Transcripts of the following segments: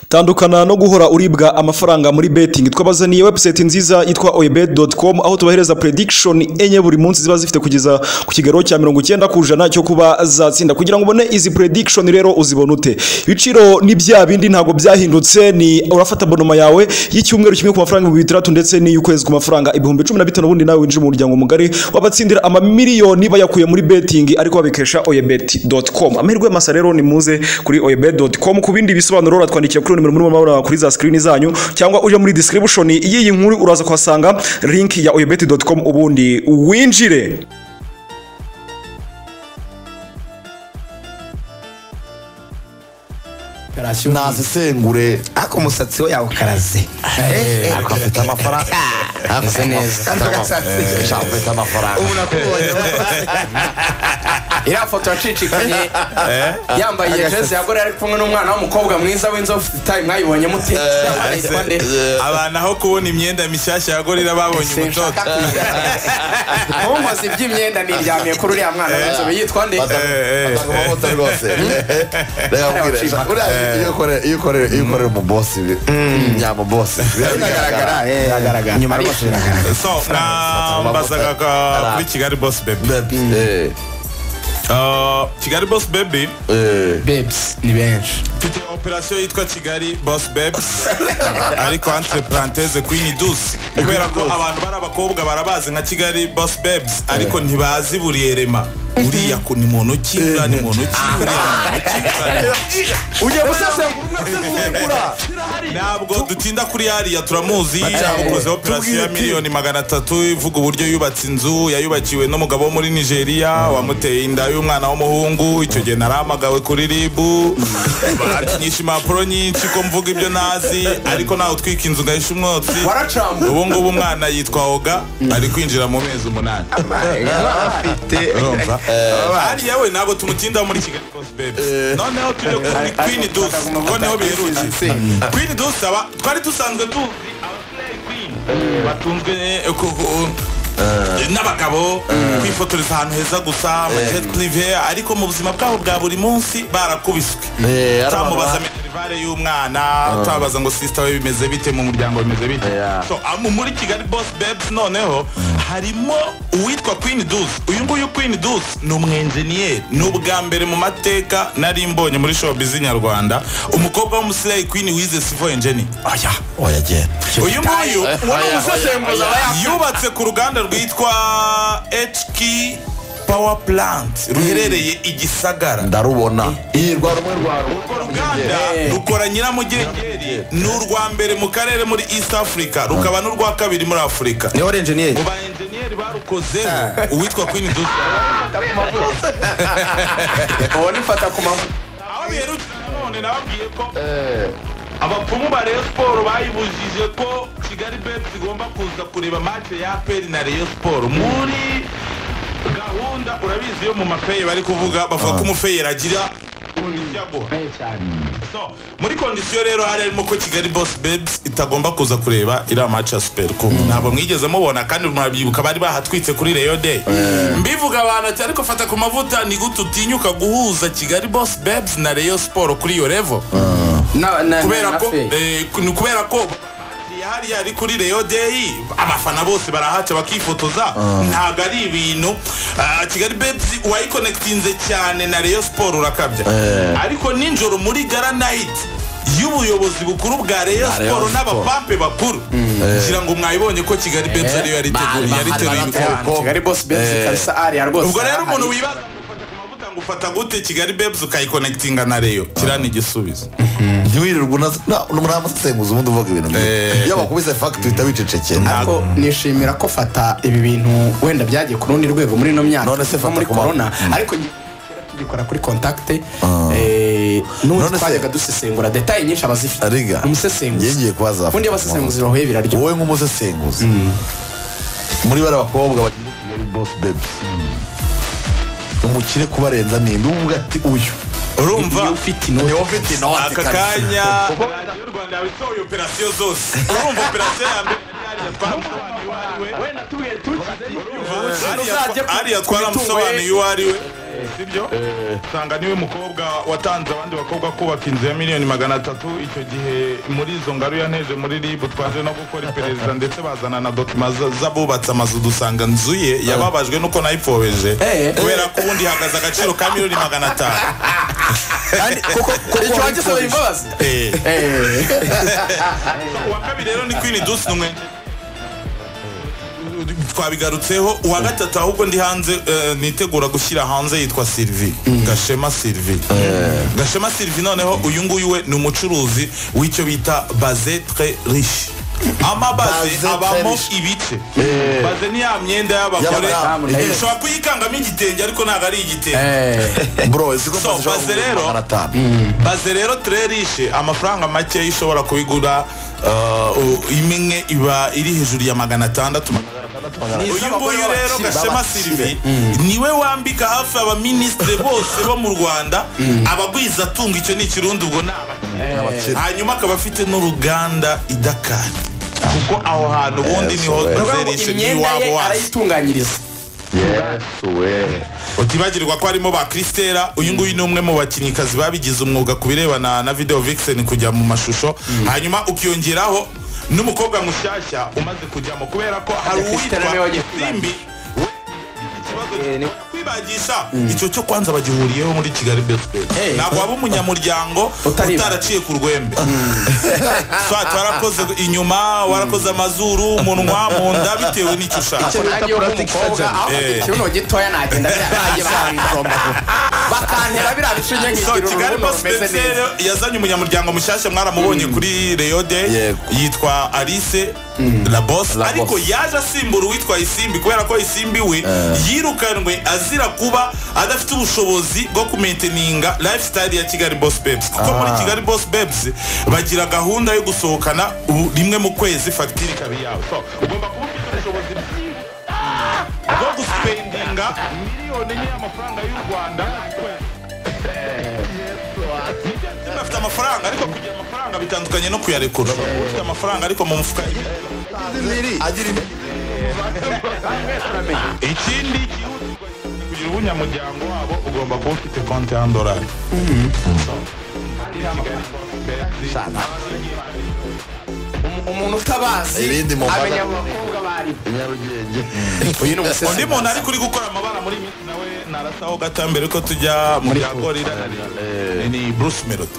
tandukana no guhora uribwa amafaranga muri betting twabazaniye website nziza yitwa oyebet.com aho tubahereza prediction enye buri munsi ziba zifite kugeza ku kigero cya 90 ku ijana cyo kuba zatsinda kugira ngo ubone izi prediction rero uzibone ute ibiciro ni bya bindi ntabwo byahindutse ni urafata bonoma yawe y'icyumweru kimwe ku mafaranga ibihumbi bitandatu ndetse n'iy'ukwezi ku mafaranga ibihumbi cumi na bitanu ubundi nawe winjira mu muryango mugari wabatsindira amamiliyoni bayakuye muri betting ariko babikesha oyebet.com amahirwe masa rero ni muze kuri oyebet.com ku bindi bisobanuro uratwandikiye kuri nimero muri mabara kuri za screen zanyu cyangwa uje muri description y'iyi nkuru uraza kuhasanga link ya oyebet.com ubundi winjire nazisengure ariko umusatsi we yawukaraze ariko afite amafaranga Asa neza. Kandi agasatsi. Shaka afite amafaranga ubu nakubonye iriya foto yacicikanye yambaye iyo jezi ya gore ari kumwe n'umwana w'umukobwa mwiza w'inzobe ufite itayi mwayibonye muti yitwa nde abantu aho kubona imyenda mishyashya ya gorira babonye umutoto sinshaka kujya nkomozi by'imyenda niryamiye kuri uriya mwana w'inzobe yitwa nde batakubahoza rwose reka mbwire shaka uriya iyo ukore- iyo ukore- iyo ukorera umubosi nyama bosi biragaragara eh, biragaragara inyuma rwose biragaragara so nambazaga ka- kuri kigali boss baby Bebe. Eh, Uh, kigali boss baby eh. babes ni benshi mfite operasiyo yitwa kigali boss babes ariko entre parenthese queen dus kubera ko abantu bari abakobwa barabazi nka kigali boss babes ariko ntibazi buriye rema uriya ku ni muntu ki uriya ni muntu ki uriya ni muntu ki ujya gusesengura ntabwo dutinda kuri hariya turamuzi yamukoze operasiyo ya miliyoni magana atatu ivuga uburyo yubatse inzu yayubakiwe n'umugabo wo muri nigeria wamuteye inda y'umwana w'umuhungu icyo gihe narahamagawe kuri ribu batinyisha impapuro nyinshi ko mvuga ibyo nazi ariko nawe utwika inzu ngahisha umwotsi waracamba ubu ngubu umwana yitwa oga ari kwinjira mu mezi umunani urumva hariya we ntabwo tumutinda muri kigali Coast Babes. noneho tujye kuri queen dus kuko niho biherutse queen dus aba twari dusanzwe tuzi abasirayi queen batunzwe eh, ku- ku- n'abagabo kwifotoreza ahantu heza gusa majet prive ariko mu buzima bwabo bwa buri munsi barakubiswe Eh, ari tamubaza abantu- minerivare y'umwana tabaza ngo sisita we bimeze bite mu muryango bimeze bite Yeah. so amu- muri kigali boss babes noneho harimo uwitwa queen dus uyu nguyu queen dus ni umwenjeniyeri ni ubwa mbere mu mateka nari mbonye muri showbiz nyarwanda umukobwa w'umusilayi queen wize civil engineer oya uyu nguyu Oya, umusesenguzi aba yakoze. yubatse ku ruganda rwitwa hk power plant ruherereye i gisagara ndarubona iyirwa rumwe rwa uruganda rukora nyiramugengeri ni urwa mbere mu karere muri east africa rukaba n'urwa kabiri muri afurika ni orange engineer mu ba enjeniyeri barukozeho uwitwa queen dusa uwo nifata ku maguru aho biherutse none nababwiye ko abapfumu ba Rayon Sport bayibujije ko Kigali Bets igomba kuza kureba match ya APR na Rayon Sport muri gahunda urabizi yo mu mapeye bari kuvuga bavuga ko umufeye agira kondisiyo aguha. So, muri kondisiyo rero hari harimo ko Kigali Boss Babes itagomba kuza kureba iriya match ya Super Cup ntabwo mwigeze mubona kandi murabyibuka bari bahatwitse kuri Rayon Day mbivuga abantu ati ariko fata ku mavuta ni gute utinyuka guhuza Kigali Boss Babes na Rayon Sport kuri iyo level Na- na- kubera na ko fe. eh, ku- ni kubera ko hariya ari kuri Rayon Day abafana bose barahaca bakifotoza ntabwo ari ibintu ah, Kigali Babes wayikonekitinze cyane na Rayon Sport urakabya ariko ninjoro muri Gala Night y'ubuyobozi bukuru bwa Rayon Sport Sport. n'abapampe bakuru ngira ngo mwayibonye ko Kigali Babes ariyo yariteguye yariteruye ibikombe Cyane, kigali boss babes kabisa ariya rwose ubwo rero umuntu arahari. wibaza ufata ku mavuta ngo ufata gute Kigali Babes ukayikonekitinga na Rayon kirani igisubizo ntiwirirwa unamusesenguza ubundi uvuga ibintu nk'ibi. iyo bakubise fagiti uhita wicecekera ariko nishimira ko fata ibi bintu wenda byagiye ku rundi rwego muri ino myaka None se kuko fata muri ku ma- corona ariko kera tugikora kuri kontakite n'ubu None se- twajyaga dusesengura detaye nyinshi abazifite ariga umusesenguzi yengeye kubaza ubundi iyo abasesenguzi bahuye biraryo wowe nk'umusesenguzi muri bari abakobwa bagira kigali bosi bebi umukire kubarenza nimba uvuga ati uyu urumva Iyo ufite inote niwe ufite inote aka kanya radiyo rwanda yawe isohoye operasiyo zose urumva operasiyo ya mbere ariya twaramutse Kubitunga uwo ari we sibyo usanga niwe mukobwa watanze abandi bakobwa kubaka inzu ya miliyoni magana atatu icyo gihe muri izo ngaru yanteje muri ribu twaje no gukora iperereza ndetse bazana na dokima za- z'abubatse amazu dusanga nzu ye yababajwe nuko nayipfobeje Eh, kubera ko ubundi ihagaze agaciro ka miliyoni magana atanu icyo wagisabye imbabazi Eh. Eh. uwa kabiri rero ni kwini dusi numwe twabigarutseho uwa gatatu ahubwo ndi hanze eh, nitegura gushyira hanze yitwa sylvie gashema sylvie gashema sylvie noneho uyu nguyu we ni umucuruzi w'icyo bita baze très riche amabaze Baze abamo très ibice baze ni ya myenda y'abagore Y'abadamu. Eh, ushobora kuyikangamo igitenge ariko ntabwo ari igitenge Eh. bro izi ko So, bazishobora baze kugura rero- magana atanu baze rero turerishe amafaranga make ishobora kubigura uh, u- imwe iba iri hejuru ya magana atandatu uyu nguyu rero gashema sirivi niwe wambika hafi abaminisitiri bose bo mu rwanda abagwiza atunga icyo ni ikirundi ubwo ni abakire hanyuma akaba afite n'uruganda idakari kuko aho hantu ubundi niho so, eh. Ni ukuvuga ngo turerishe imyenda n'iwabo ye wacu arayitunganyiriza yesu we utibagirwa ko harimo ba Christella uyu nguyu ni umwe mu bakinnyikazi babigize umwuga ku birebana na video vixen kujya mu mashusho hanyuma ukiyongeraho n'umukobwa mushyashya umaze kujyamo kubera ko hari Christella niwe uwitwa wagifite simbi we ikibazo cyo kwibagisha icyo cyo kwanza bagihuriyeho muri kigali best Eh. ntabwo waba umunyamuryango Utaribwa. utaraciye ku rwembe Soit warakoze inyuma warakoze amazuru umunwa mu nda bitewe n'icyo ushaka agiye nk'umukobwa aho Eh. ikibuno gitoya nagenda biragiye bakantera biriya bicunya So, nkigira Kigali urubuno Post rumeze Best neza yazanye umunyamuryango mushyashya mwaramubonye kuri Rayon Day Yego. yitwa Alice La Boss La ariko Boss. yaje asimbura uwitwa Isimbi kubera ko Isimbi we yirukanwe azira kuba adafite ubushobozi bwo kumainteninga lifestyle ya Kigali Boss Babes kuko muri Kigali Boss Babes bagira gahunda yo gusohokana u- rimwe mu kwezi fagitire ikaba iyawe So, ugomba kuba ufite ubushobozi bwinshi bwo gusipendinga miliyoni enye y'amafaranga y'u rwanda Niba afite amafaranga ariko kugira amafaranga bitandukanye no kuyarekura ufite amafaranga ariko mu mufuka agira ibi- ikindi cyihutirwa ni kugira ubunyamuryango wabo ugomba kuba ufite konti ya dolari Um- umuntu utabazi Irindi mu mbaga. amenya abakobwa bari nyarugenge uyu ni umusesi undi muntu ariko uri gukora amabara muri misi nawe narasaho gato mbere ko tujya mu bya gorira ni bruce melody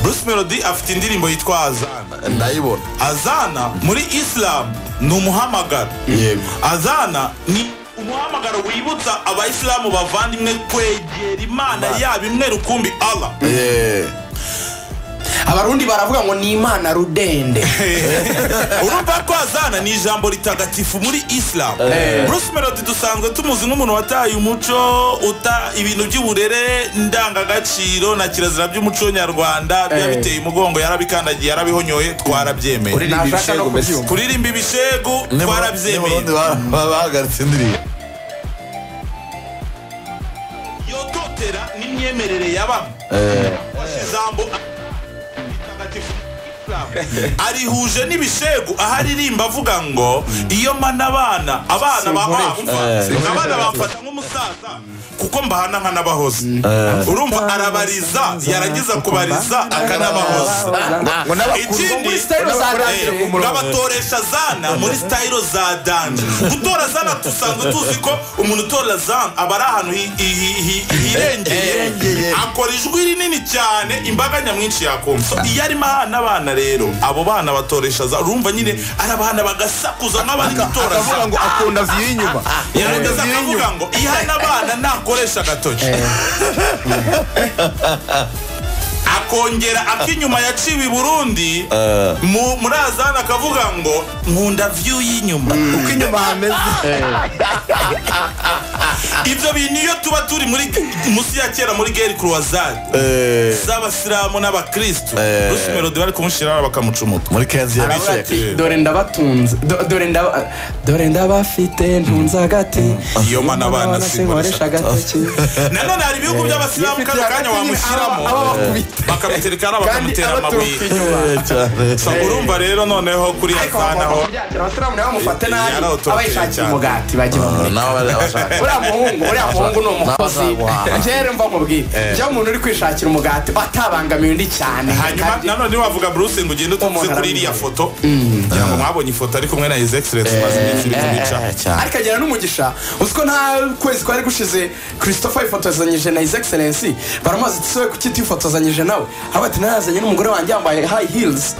bruce melody afite indirimbo yitwa azana ndayibona azana muri islam ni umuhamagaro Yego. azana ni umuhamagaro wibutsa abayisilamu bavandimwe kwegera imana yabo imwe rukumbi allah Ye. abarundi baravuga ngo ni imana rudende urumva ko azana ni ijambo ritagatifu muri islam bruce melody dusanzwe tumuzi nk'umuntu wataye umuco uta ibintu by'uburere ndangagaciro na kirazira by'umuco nyarwanda biba Eh. biteye umugongo yarabikandagiye yarabihonyoye twarabyemeye nashaka no kubyumva kuririmba ibishegu Ni mu- ni mu twarabyemeye Burundi ba- ba- bahagaritse indirimbo yototera n'imyemerere ya bamwe Afashe ijambo ritagatifu ry'Isilamu. arihuje n'ibishegu aho aririmba avuga ngo iyo mana abana abana bamwamva abana bamfata nk'umusaza kuko mbahana nkanabahoze urumva arabariza yarangiza kubariza akanabahoza ikindi style za eh, dance. ngabatoresha zana muri style za danje gutora zana dusanzwe tuzi ko umuntu utora zana aba ari ahantu hi- hi- hi- hirengeye Hirengeye. akora ijwi rinini cyane imbaga nyamwinshi yakumva So, iyo arimo ahana abana rero abo bana batoresha zana urumva nyine ari abana bagasakuza nk'abari gutora akavuga zana ngo akunda viyo y'inyuma yarangiza akavuga ngo ihana abana ntakoresha agatoki akongera ak'inyuma yaciwe i burundi mu- muri azana akavuga ngo nkunda vyu y'inyuma uko inyuma hameze ibyo bintu iyo tuba turi muri munsi ya kera muri geri kurowazari z'abasilamu n'abakirisitu rusi melodi bari kumushyiraho bakamuca umutwe muri kenzi ya Aravuga bisheke ati, dore ndabatunze do- dore ndaba- dore ndabafite ntunze agati Iyo mana abana sinkoresha agatoki nanone hari ibihugu by'abasilamu kano kanya wamushyiramo bakamuterekana bakamutera amabuye So, urumva rero noneho kuri azana ho abasilamu nabo bamufate nabi Yarotokeye abayishakira cyane. umugati bajye bamureka nawe bari abashaka uriya muhungu uriya muhungu ni umukozi njyewe mva mubwire njyewe umuntu uri kwishakira umugati batabangamiye undi cyane hanyuma kandi- nanone wavuga bruce ngo ugende utuvuze Umuntu kuri iriya foto ngira ngo mwabonye ifoto ari kumwe na his excellence maze iminsi iri kubica ariko agira n'umugisha uzi ko nta kwezi kwari gushize christopher yifotozanyije na his excellence baramubaza ati "Se we kuki utifotozanyije nawe araba ati narazanye n'umugore wanjye yambaye high heels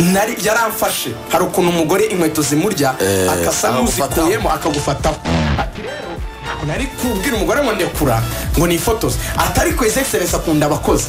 nari yaramfashe hari ukuntu umugore inkweto zimurya akasa akagufataho. n'uzikuyemo akagufataho Ati "Rero, ntabwo nari kubwira umugore ngo ndekura ngo nifotoze atari ko his excellence akunda abakozi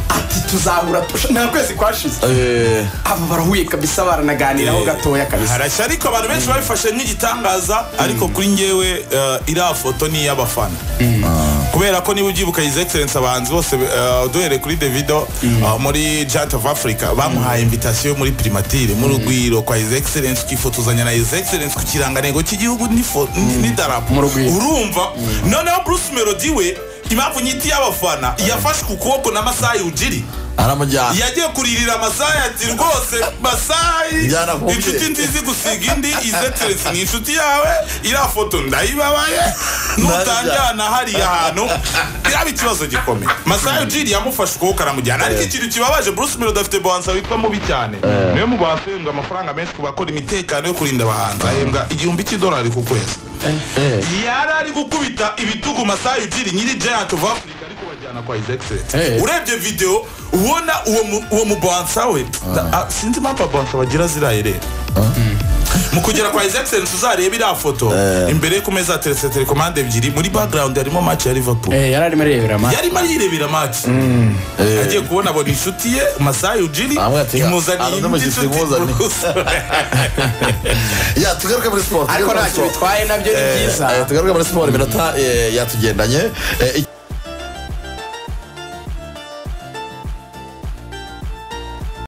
ati tuzahura tush-" nta kwezi kwashize aba barahuye kabisa baranaganiraho gatoya kabisa harashya ariko abantu benshi babifashe nk'igitangaza ariko kuri ngewe eh, iriya foto ni iy'abafana kubera ko niba ubyibuka his excellence abahanzi bose eh, duhereye kuri davido eh, muri giant of africa bamuhaye invitation muri primatire mu rugwiro kwa his excellence kwifotozanya na his excellence ku kirangantego cy'igihugu n'ifo- n- n'idarapo Mu rugwiro. urumva noneho bruce melody we impamvu nyiti y'abafana yafashwe ukuboko na masayi ujiri aramujyana yagiye kuririra masayi ati rwose masayi Njyana ku mubyeyi." inshuti nziza gusiga indi izeteretse ni inshuti yawe iriya foto ndayibabaye nutanjyana hariya hantu iraba ikibazo gikomeye masayi ujiri yamufashe ukuboko aramujyana ariko ikintu kibabaje bruce melody afite bonsa witwa mubi cyane niwe mu bantu ahembwa amafaranga menshi ku bakora imitekano yo kurinda abahanzi ahembwa igihumbi cy'idolari ku kwezi yari ari gukubita ibitugu masayi ujiri nyiri giant of africa ariko bajyana kwa his excellence urebye video ubona uwo mu- uwo mubansa we Ah, sinzi impamvu abansa bagira ziriya rero mu kugera kwa his excellence uzareba iriya foto imbere ku meza hateretse telekomande ebyiri muri background harimo match ya liverpool Eh, yari arimo arebera ma yarimo yirebera match agiye kubona abona inshuti ye masayi ujiri Amwe ati, imuzaniye araza indi mushyitsi, nshuti imuzaniye. ya tugaruke muri siporo ariko ntacyo bitwaye nabyo ni byiza tugaruke muri siporo iminota eh, yatugendanye Eh,